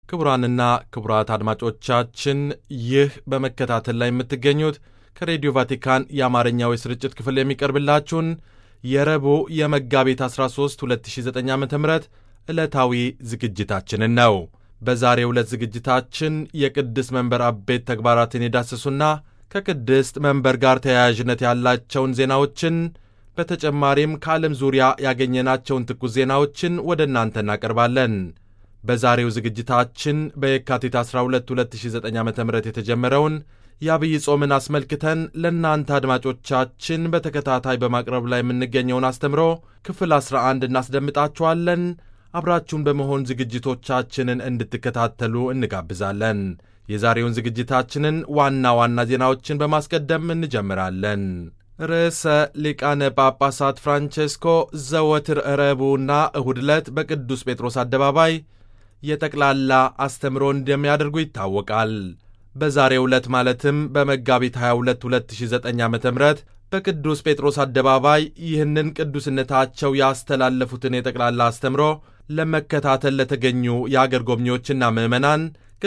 ክቡራንና ክቡራት አድማጮቻችን ይህ በመከታተል ላይ የምትገኙት ከሬዲዮ ቫቲካን የአማርኛው የስርጭት ክፍል የሚቀርብላችሁን የረቡዕ የመጋቢት 13 2009 ዓ ም ዕለታዊ ዝግጅታችንን ነው። በዛሬው ዕለት ዝግጅታችን የቅድስት መንበር አበይት ተግባራትን የዳሰሱና ከቅድስት መንበር ጋር ተያያዥነት ያላቸውን ዜናዎችን በተጨማሪም ከዓለም ዙሪያ ያገኘናቸውን ትኩስ ዜናዎችን ወደ እናንተ እናቀርባለን። በዛሬው ዝግጅታችን በየካቲት 12 2009 ዓ ም የተጀመረውን የአብይ ጾምን አስመልክተን ለእናንተ አድማጮቻችን በተከታታይ በማቅረብ ላይ የምንገኘውን አስተምሮ ክፍል 11 እናስደምጣችኋለን። አብራችሁን በመሆን ዝግጅቶቻችንን እንድትከታተሉ እንጋብዛለን። የዛሬውን ዝግጅታችንን ዋና ዋና ዜናዎችን በማስቀደም እንጀምራለን። ርዕሰ ሊቃነ ጳጳሳት ፍራንቼስኮ ዘወትር ረቡዕና እሁድ ዕለት በቅዱስ ጴጥሮስ አደባባይ የጠቅላላ አስተምሮ እንደሚያደርጉ ይታወቃል። በዛሬው ዕለት ማለትም በመጋቢት 22 2009 ዓ ም በቅዱስ ጴጥሮስ አደባባይ ይህንን ቅዱስነታቸው ያስተላለፉትን የጠቅላላ አስተምሮ ለመከታተል ለተገኙ የአገር ጎብኚዎችና ምዕመናን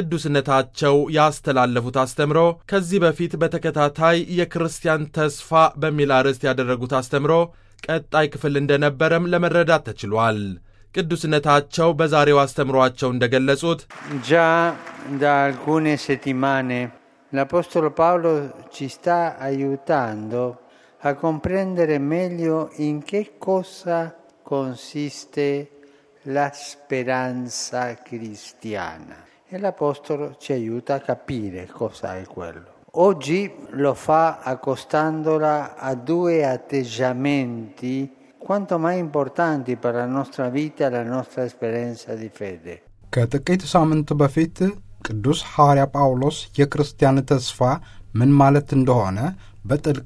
ቅዱስነታቸው ያስተላለፉት አስተምሮ ከዚህ በፊት በተከታታይ የክርስቲያን ተስፋ በሚል አርዕስት ያደረጉት አስተምሮ ቀጣይ ክፍል እንደነበረም ለመረዳት ተችሏል። ቅዱስነታቸው በዛሬው አስተምሯቸው እንደገለጹት Già da alcune settimane l'Apostolo Paolo ci sta aiutando a comprendere meglio in che cosa consiste la speranza cristiana e l'Apostolo ci aiuta a capire cosa è quello. Oggi lo fa accostandola a due atteggiamenti quanto mai importanti per la nostra vita e la nostra esperienza di fede. ከጥቂት ሳምንት በፊት ቅዱስ ሐዋርያ ጳውሎስ የክርስቲያን ተስፋ ምን ማለት እንደሆነ በጥልቅ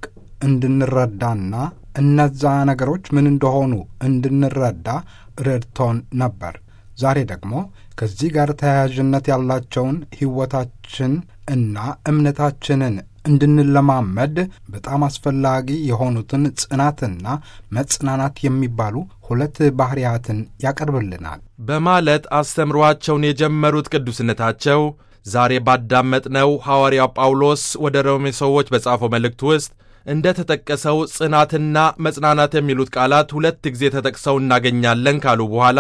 እንድንረዳና እነዛ ነገሮች ምን እንደሆኑ እንድንረዳ ረድቶን ነበር። ዛሬ ደግሞ ከዚህ ጋር ተያያዥነት ያላቸውን ሕይወታችን እና እምነታችንን እንድንለማመድ በጣም አስፈላጊ የሆኑትን ጽናትና መጽናናት የሚባሉ ሁለት ባሕርያትን ያቀርብልናል በማለት አስተምሯቸውን የጀመሩት ቅዱስነታቸው ዛሬ ባዳመጥነው ሐዋርያው ጳውሎስ ወደ ሮሜ ሰዎች በጻፈው መልእክት ውስጥ እንደ ተጠቀሰው ጽናትና መጽናናት የሚሉት ቃላት ሁለት ጊዜ ተጠቅሰው እናገኛለን ካሉ በኋላ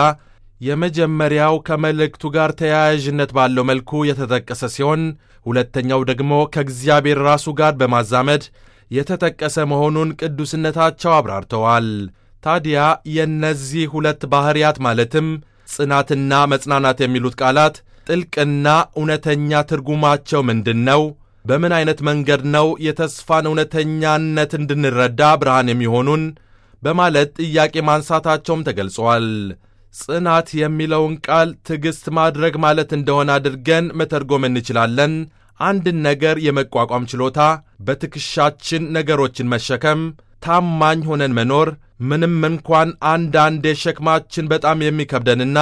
የመጀመሪያው ከመልእክቱ ጋር ተያያዥነት ባለው መልኩ የተጠቀሰ ሲሆን ሁለተኛው ደግሞ ከእግዚአብሔር ራሱ ጋር በማዛመድ የተጠቀሰ መሆኑን ቅዱስነታቸው አብራርተዋል። ታዲያ የእነዚህ ሁለት ባሕርያት ማለትም ጽናትና መጽናናት የሚሉት ቃላት ጥልቅና እውነተኛ ትርጉማቸው ምንድን ነው? በምን ዐይነት መንገድ ነው የተስፋን እውነተኛነት እንድንረዳ ብርሃን የሚሆኑን? በማለት ጥያቄ ማንሳታቸውም ተገልጿል። ጽናት የሚለውን ቃል ትዕግሥት ማድረግ ማለት እንደሆነ አድርገን መተርጎም እንችላለን። አንድን ነገር የመቋቋም ችሎታ፣ በትከሻችን ነገሮችን መሸከም፣ ታማኝ ሆነን መኖር፣ ምንም እንኳን አንዳንዴ ሸክማችን በጣም የሚከብደንና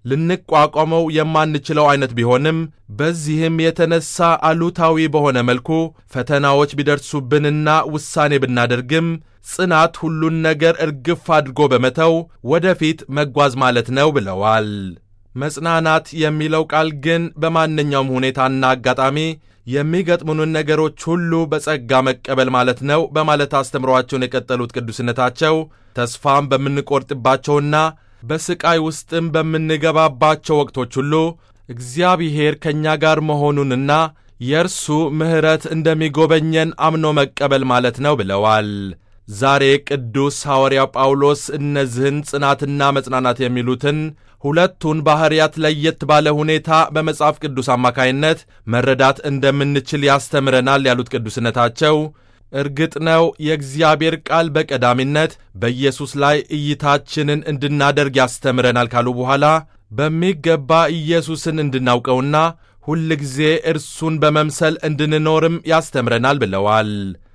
ልንቋቋመው የማንችለው ዐይነት ቢሆንም በዚህም የተነሳ አሉታዊ በሆነ መልኩ ፈተናዎች ቢደርሱብንና ውሳኔ ብናደርግም ጽናት ሁሉን ነገር እርግፍ አድርጎ በመተው ወደፊት መጓዝ ማለት ነው ብለዋል። መጽናናት የሚለው ቃል ግን በማንኛውም ሁኔታና አጋጣሚ የሚገጥሙንን ነገሮች ሁሉ በጸጋ መቀበል ማለት ነው በማለት አስተምሯቸውን የቀጠሉት ቅዱስነታቸው ተስፋም በምንቆርጥባቸውና በሥቃይ ውስጥም በምንገባባቸው ወቅቶች ሁሉ እግዚአብሔር ከእኛ ጋር መሆኑንና የእርሱ ምሕረት እንደሚጎበኘን አምኖ መቀበል ማለት ነው ብለዋል። ዛሬ ቅዱስ ሐዋርያው ጳውሎስ እነዚህን ጽናትና መጽናናት የሚሉትን ሁለቱን ባሕርያት ለየት ባለ ሁኔታ በመጽሐፍ ቅዱስ አማካይነት መረዳት እንደምንችል ያስተምረናል ያሉት ቅዱስነታቸው እርግጥ ነው የእግዚአብሔር ቃል በቀዳሚነት በኢየሱስ ላይ እይታችንን እንድናደርግ ያስተምረናል ካሉ በኋላ በሚገባ ኢየሱስን እንድናውቀውና ሁልጊዜ እርሱን በመምሰል እንድንኖርም ያስተምረናል ብለዋል።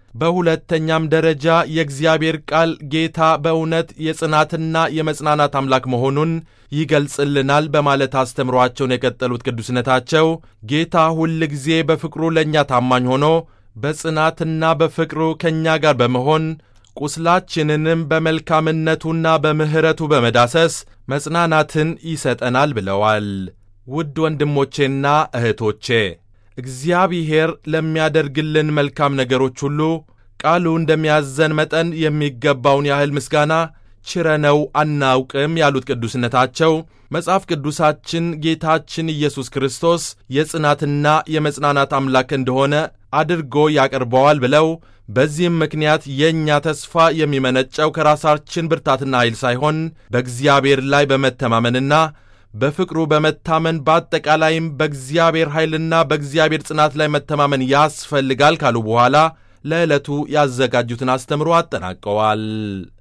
በሁለተኛም ደረጃ የእግዚአብሔር ቃል ጌታ በእውነት የጽናትና የመጽናናት አምላክ መሆኑን ይገልጽልናል በማለት አስተምሯቸውን የቀጠሉት ቅዱስነታቸው ጌታ ሁልጊዜ በፍቅሩ ለእኛ ታማኝ ሆኖ በጽናትና በፍቅሩ ከእኛ ጋር በመሆን ቁስላችንንም በመልካምነቱና በምሕረቱ በመዳሰስ መጽናናትን ይሰጠናል ብለዋል። ውድ ወንድሞቼና እህቶቼ እግዚአብሔር ለሚያደርግልን መልካም ነገሮች ሁሉ ቃሉ እንደሚያዘን መጠን የሚገባውን ያህል ምስጋና ችረነው አናውቅም ያሉት ቅዱስነታቸው መጽሐፍ ቅዱሳችን ጌታችን ኢየሱስ ክርስቶስ የጽናትና የመጽናናት አምላክ እንደሆነ አድርጎ ያቀርበዋል ብለው በዚህም ምክንያት የእኛ ተስፋ የሚመነጨው ከራሳችን ብርታትና ኃይል ሳይሆን በእግዚአብሔር ላይ በመተማመንና በፍቅሩ በመታመን በአጠቃላይም በእግዚአብሔር ኃይልና በእግዚአብሔር ጽናት ላይ መተማመን ያስፈልጋል ካሉ በኋላ ለዕለቱ ያዘጋጁትን አስተምሮ አጠናቀዋል።